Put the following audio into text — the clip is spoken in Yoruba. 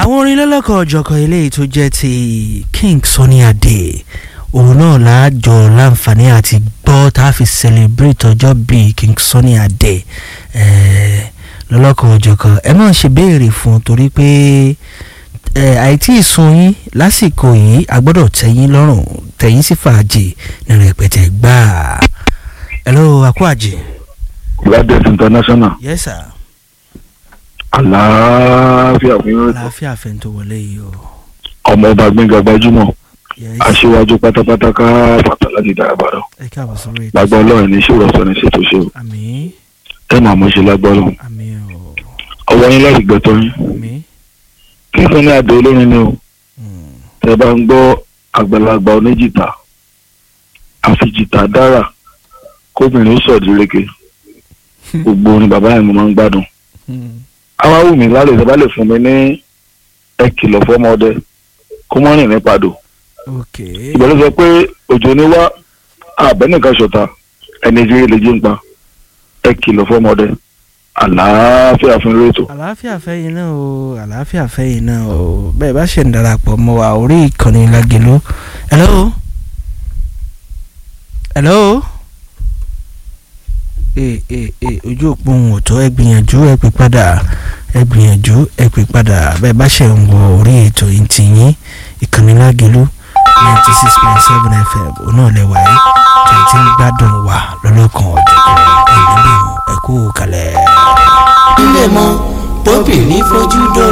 àwọn orin lọ́lọ́kọ̀ ọ̀jọ̀kan eléyìí tó jẹ́ ti King Sunny Adé òun náà láàjọ láǹfààní àti gbọ́ tá a fi celebrate ọjọ́ bíi King Sunny Adé lọ́lọ́kọ̀ ọ̀jọ̀kan ẹ máa ṣe béèrè fún un torí pé àìtí ìsun yín lásìkò yìí a gbọ́dọ̀ tẹ̀yìn lọ́rùn tẹ̀yìn sí fàájì ní rẹpẹtẹ gbáà hello akwaji. Gladys International yes sir. àlàáfíà fún yín àlàáfíà fẹ́ tó wọlé yìí o. ọmọ ọba gbẹ̀ngà gbajúmọ̀ yes aṣíwájú pátápátá ká fàtà láti dàgbàrà ẹ káàbọ̀ sórí ètò. lágbá ọlọ́run ní ṣòro ọ̀sán ní ṣètò ṣe o àmín ẹ máa mọ̀ ṣe lágbá ọlọ́run àmín o ọwọ́ yín láti gbẹ̀tọ́ yín àmín. kí fún ní àdó olórin ni o Mm. tẹ bá ń gbọ́ àgbàlagbà oníjìtá àfijìtá dára kóbìnrin ó sọ̀dí réke gbogbo orin bàbá yẹn mo máa ń gbádùn Mm. àwa wù mí lálẹ́ ìjọba lè fún mi ní ẹ kìlọ̀ fọ́mọdé kó mọ́ rìn ní padò ok ìgbàlú sọ pé òjò ní wá àbẹ́nìkan ṣọ̀tá ẹni ìjírí lè jí ń pa ẹ kìlọ̀ fọ́mọdé àlàáfíà fún rétò. àlàáfíà fẹ́yìn náà o àlàáfíà fẹ́yìn náà o bẹ́ẹ̀ bá ṣe ń darapọ̀ mọ́ wa orí ìkànnì Lágelú hello hello ee ee ee ojú òpó ohun ọ̀tọ̀ ẹ gbìyànjú ẹ pè padà ẹ gbìyànjú ẹ pè padà bẹ́ẹ̀ bá ṣe ń wọ orí ètò ìtìyín ìkànnì Lágelú ninety six point seven fm òun náà lè wáyé tẹ̀tí ń gbádùn wa lọ́lọ́kan ọ̀jọ̀gbọ́n ẹ̀yìn bí ẹ kú kalẹ̀. ilé mọ bóbìnrin fojú dó